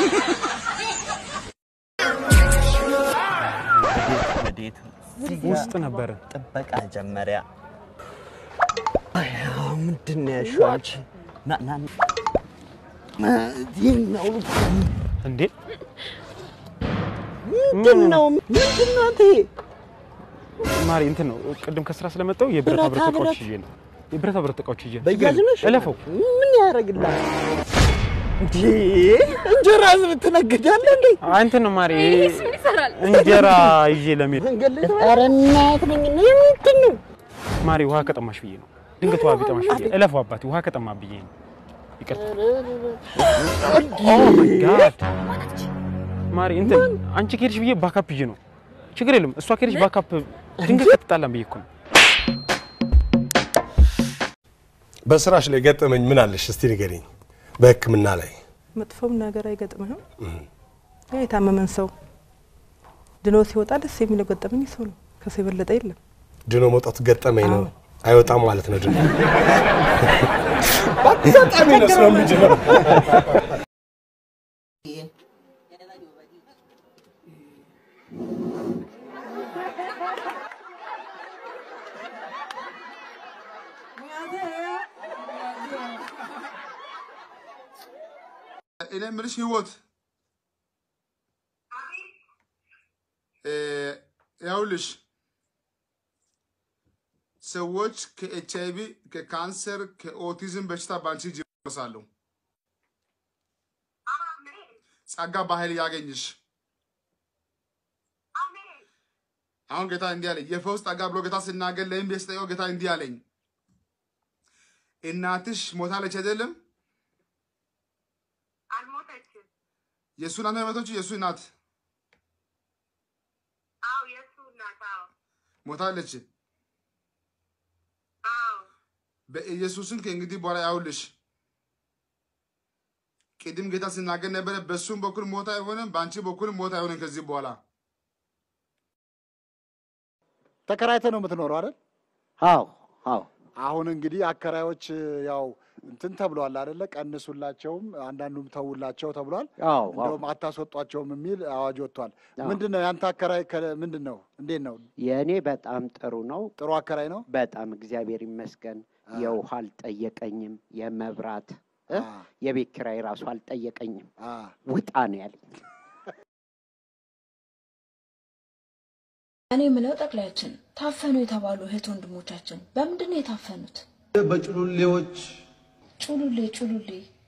ወዴት? ውስጥ ነበረ። ጥበቃ ጀመሪያ ምንድን ነው ያልሽው አንቺ? ና ና ይህኛው እንዴ ምንድን ነው ምንድን ነው አንተ? ማሪ እንትን ነው ቅድም ከስራ ስለመጣሁ የብረታ ብረት ብረታ እቃዎች ብረት? ይዤ ነው የብረታ ብረት እቃዎች ይዤ ነው። በያዝ ነሽ? እለፈው ምን ያደርግልሃል? እንዴ እንጀራ ትነግዳለህ እንዴ? አይ እንትን ነው ማሪ ይሄስ ምን ይሰራል? እንጀራ ይዤ ለመሄድ መንገድ ላይ ኧረ እናት ነኝ እኔ ምንድን ነው? ማሪ ውሃ ከጠማሽ ብዬ ነው ድንገት ውሃ ቢጠማሽ ብዬ እለፈው አባቴ ውሃ ከጠማ ብዬ ነው ይቅርታ ኦ ማይ ጋድ ማሪ እንትን አንቺ ከሄድሽ ብዬ ባካፕ ይዤ ነው ችግር የለም እሷ ከሄድሽ ባካፕ ድንገት ከተጣላን ብዬ እኮ ነው በስራሽ ላይ ገጠመኝ ምን አለሽ እስቲ ንገሪኝ። በህክምና ላይ መጥፎም ነገር አይገጥምህም። ያ የታመመን ሰው ድኖ ሲወጣ ደስ የሚለው ገጠመኝ ሰው ነው። ከሰው የበለጠ የለም። ድኖ መውጣቱ ገጠመኝ ነው። አይወጣም ማለት ነው ድኖ በአጋጣሚ ነው ስለ ምንድን ነው እኔ የምልሽ ህይወት እ፣ ይኸውልሽ ሰዎች ከኤች አይቪ ከካንሰር ከኦቲዝም በሽታ በአንቺ እጅ ይደርሳሉ። ጸጋ በኃይል ያገኝሽ። አሁን ጌታ እንዲህ አለኝ፣ የፈውስ ጸጋ ብሎ ጌታ ሲናገር ለይም ቤስጠየው ጌታ እንዲህ አለኝ፣ እናትሽ ሞታለች አይደለም? የእሱ እናት ነው የሞተችው? የእሱ እናት ሞታለች። በኢየሱስም ከእንግዲህ በኋላ ያውልሽ ቅድም ጌታ ሲናገር ነበረ። በእሱም በኩል ሞት አይሆንም፣ በአንቺ በኩል ሞት አይሆንም ከዚህ በኋላ ተከራይተ ነው የምትኖረው አይደል? አዎ አዎ አሁን እንግዲህ አከራዮች ያው እንትን ተብሏል አይደለ? ቀንሱላቸውም አንዳንዱም ተውላቸው ተብሏል። አዎ አዎ እንደውም አታስወጧቸውም የሚል አዋጅ ወጥቷል። አዎ። ምንድን ነው ያንተ አከራይ ከ- ምንድን ነው? እንዴት ነው? የእኔ በጣም ጥሩ ነው። ጥሩ አከራይ ነው? በጣም እግዚአብሔር ይመስገን። የውሃ አልጠየቀኝም፣ የመብራት እ? አ፣ የቤት ኪራይ ራሱ አልጠየቀኝም። አ። ውጣ ነው ያለኝ። እኔ የምለው ጠቅላያችን ታፈኑ የተባሉ እህት ወንድሞቻችን በምንድን ነው የታፈኑት? በጭሉሌዎች ጩሉሌ ጩሉሌ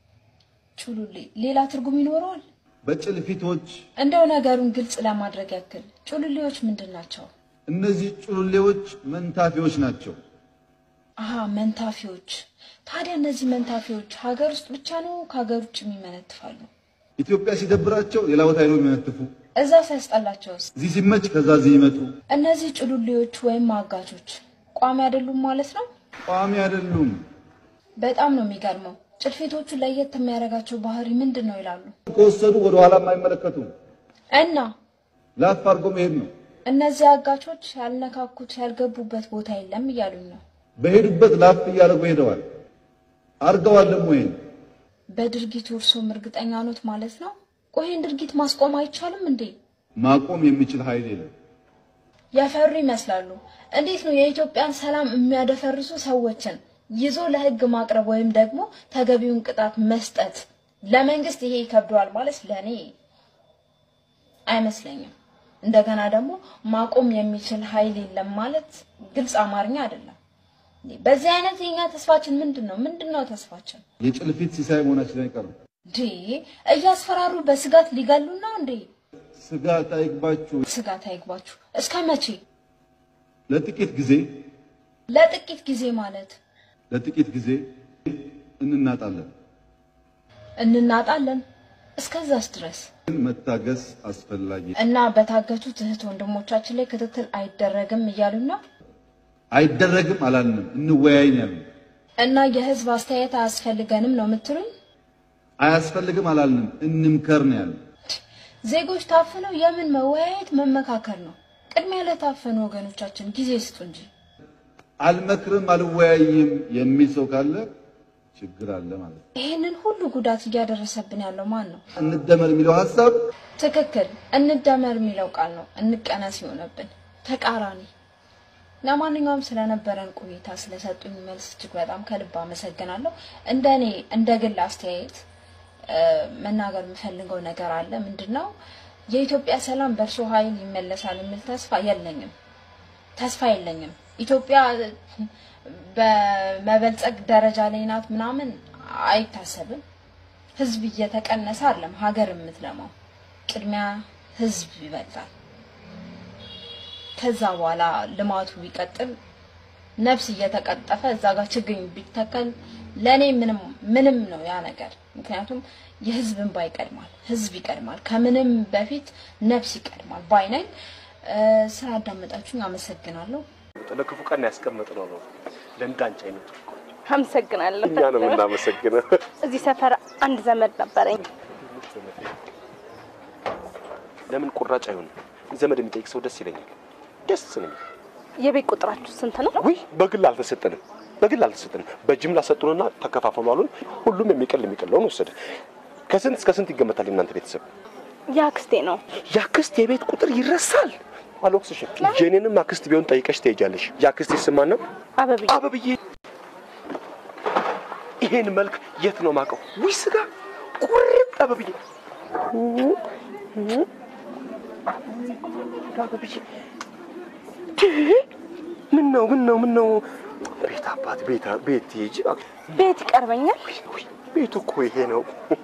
ጩሉሌ ሌላ ትርጉም ይኖረዋል? በጭልፊቶች እንደው ነገሩን ግልጽ ለማድረግ ያክል ጩሉሌዎች ምንድን ናቸው? እነዚህ ጭሉሌዎች መንታፊዎች ናቸው። አሀ መንታፊዎች። ታዲያ እነዚህ መንታፊዎች ሀገር ውስጥ ብቻ ነው ከሀገር ውጭ የሚመነትፋሉ? ኢትዮጵያ ሲደብራቸው ሌላ ቦታ ሄደው የሚነትፉ፣ እዛ ሲያስጠላቸውስ? እዚህ ሲመች ከዛ እዚህ ይመጡ። እነዚህ ጭሉሌዎች ወይም አጋቾች ቋሚ አይደሉም ማለት ነው? ቋሚ አይደሉም። በጣም ነው የሚገርመው። ጭልፊቶቹ ለየት የሚያደርጋቸው ባህሪ ምንድን ነው ይላሉ። ከወሰዱ ወደ ኋላ አይመለከቱም። እና ላፍ አድርጎ መሄድ ነው። እነዚህ አጋቾች ያልነካኩት ያልገቡበት ቦታ የለም እያሉኝ ነው። በሄዱበት ላፍ እያደረጉ ሄደዋል። አድርገዋል ደግሞ ይሄን በድርጊቱ እርሶም እርግጠኛ ኖት ማለት ነው? ቆይ ይህን ድርጊት ማስቆም አይቻልም እንዴ? ማቆም የሚችል ኃይል የለም። የፈሩ ይመስላሉ። እንዴት ነው የኢትዮጵያን ሰላም የሚያደፈርሱ ሰዎችን ይዞ ለሕግ ማቅረብ ወይም ደግሞ ተገቢውን ቅጣት መስጠት ለመንግስት ይሄ ይከብደዋል ማለት ለእኔ አይመስለኝም። እንደገና ደግሞ ማቆም የሚችል ኃይል የለም ማለት ግልጽ አማርኛ አይደለም። እንዴ፣ በዚህ አይነት የኛ ተስፋችን ምንድን ነው? ምንድን ነው ተስፋችን? የጭልፊት ሲሳይ መሆናችን አይቀርም። እንዴ እያስፈራሩ በስጋት ሊገሉን ነው እንዴ? ስጋት አይግባችሁ። ስጋት አይግባችሁ። እስከ መቼ? ለጥቂት ጊዜ ለጥቂት ጊዜ ማለት ለጥቂት ጊዜ እንናጣለን፣ እንናጣለን። እስከዛስ ድረስ ግን መታገስ አስፈላጊ እና በታገቱት እህት ወንድሞቻችን ላይ ክትትል አይደረግም እያሉን ነው። አይደረግም አላልንም፣ እንወያይ ነው ያልነው። እና የህዝብ አስተያየት አያስፈልገንም ነው የምትሉኝ? አያስፈልግም አላልንም፣ እንምከር ነው ያልነው። ዜጎች ታፍነው የምን መወያየት መመካከር ነው? ቅድሚያ ለታፈኑ ወገኖቻችን ጊዜ ስጡ እንጂ። አልመክርም አልወያይም የሚል ሰው ካለ ችግር አለ ማለት ነው። ይህንን ሁሉ ጉዳት እያደረሰብን ያለው ማን ነው? እንደመር የሚለው ሀሳብ ትክክል። እንደመር የሚለው ቃል ነው እንቀነስ የሆነብን ተቃራኒ። ለማንኛውም ስለነበረን ቆይታ ስለሰጡኝ መልስ እጅግ በጣም ከልብ አመሰግናለሁ። እንደኔ እንደ ግል አስተያየት እ፣ መናገር የምፈልገው ነገር አለ። ምንድነው የኢትዮጵያ ሰላም በእርሶ ኃይል ይመለሳል የሚል ተስፋ የለኝም። ተስፋ የለኝም። ኢትዮጵያ እ፣ በመበልጸግ ደረጃ ላይ ናት ምናምን አይታሰብም። ህዝብ እየተቀነሰ አለም ሀገር የምትለማው ቅድሚያ ህዝብ ይበልጣል። ከዛ በኋላ ልማቱ ቢቀጥል ነፍስ እየተቀጠፈ እዛ ጋር ችግኝ ቢተከል ለኔ ምንም ምንም ነው ያ ነገር። ምክንያቱም የህዝብ እንባ ይቀድማል፣ ህዝብ ይቀድማል፣ ከምንም በፊት ነፍስ ይቀድማል ባይ ነኝ። እ፣ ስላዳመጣችሁኝ አመሰግናለሁ። ለክፉ ቀን ያስቀመጥነው ነው ለእንዳንቺ አይነቱ አመሰግናለሁ። እኛ ነው የምናመሰግነው። እዚህ ሰፈር አንድ ዘመድ ነበረኝ። ለምን ቁራጭ አይሆንም? ዘመድ የሚጠይቅ ሰው ደስ ይለኛል። ደስ ነው የሚል የቤት ቁጥራችሁ ስንት ነው? ውይ በግል አልተሰጠንም፣ በግል አልተሰጠንም። በጅምላ ሰጡንና ተከፋፈሉ አሉን። ሁሉም የሚቀል የሚቀለውን ወሰደ። ከስንት እስከ ስንት ይገመታል የእናንተ ቤተሰብ? የአክስቴ ነው። የአክስት የቤት ቁጥር ይረሳል። አልወቅስሽም። የኔንም አክስት ቢሆን ጠይቀሽ ትሄጃለሽ። የአክስቴ ስም ማን ነው? አበብዬ አበብዬ። ይሄን መልክ የት ነው ማውቀው? ውይ ስጋ ቁርጥ አበብዬ አበብዬ ምን ነው ምን ነው ምን ነው? ቤት አባት ቤት ቤት ሂጂ። ቤት ይቀርበኛል። ቤቱ እኮ ይሄ ነው።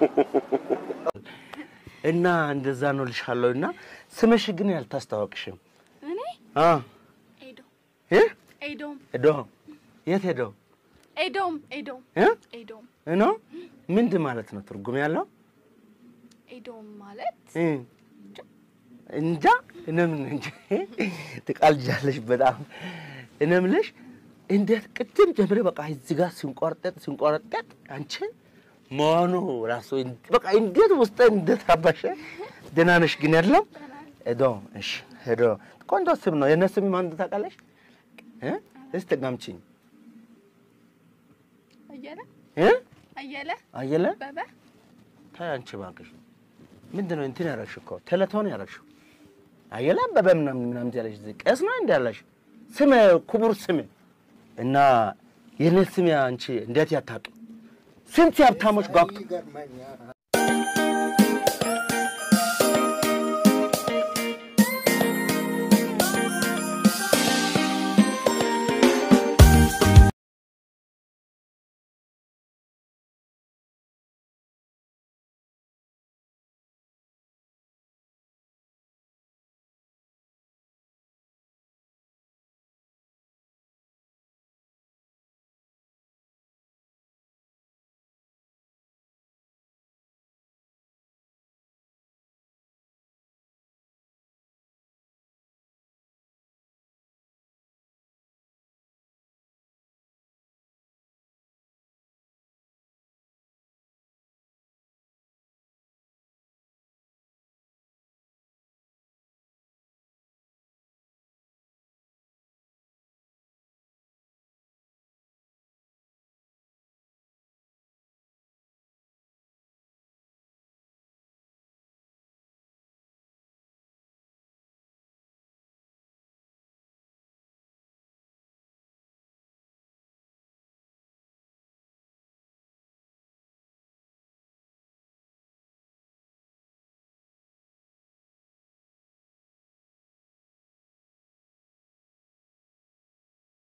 እና እንደዛ ነው ልሻለሁ። እና ስምሽ ግን ያልታስታወቅሽም እኔ አ ኤዶ እ ኤዶም ሄዶ የት ሄዶ ኤዶም ኤዶም እ ኤዶም እኖ ምንድን ማለት ነው ትርጉም ያለው ኤዶም ማለት እ እንጃ እነምን እንጂ ትቃልጃለሽ በጣም እነምልሽ እንዴት ቅድም ጀምሬ በቃ እዚህ ጋር ሲንቆርጠጥ ሲንቆረጠጥ አንቺን መሆኑ ራሱ በቃ እንዴት ውስጥ እንዴት አባሸ ደህና ነሽ ግን ያለው ሄዶ እሺ ሄዶ ቆንጆ ስም ነው የእነ ስም ማን ታውቃለሽ እ እስቲ ጋምቺኝ አየለ እ አየለ አየለ በበ ታይ አንቺ እባክሽ ምንድን ነው እንትን ያደረግሽ እኮ ቴሌቶን ያደረግሽው አየለ አበበ ምናምን ምናምን ያለሽ እዚህ ቀስ ነው እንዲ ያለሽ ስም ክቡር ስም እና የኔ ስም አንቺ እንዴት ያታጡ ስንት የሀብታሞች ጓጉቶ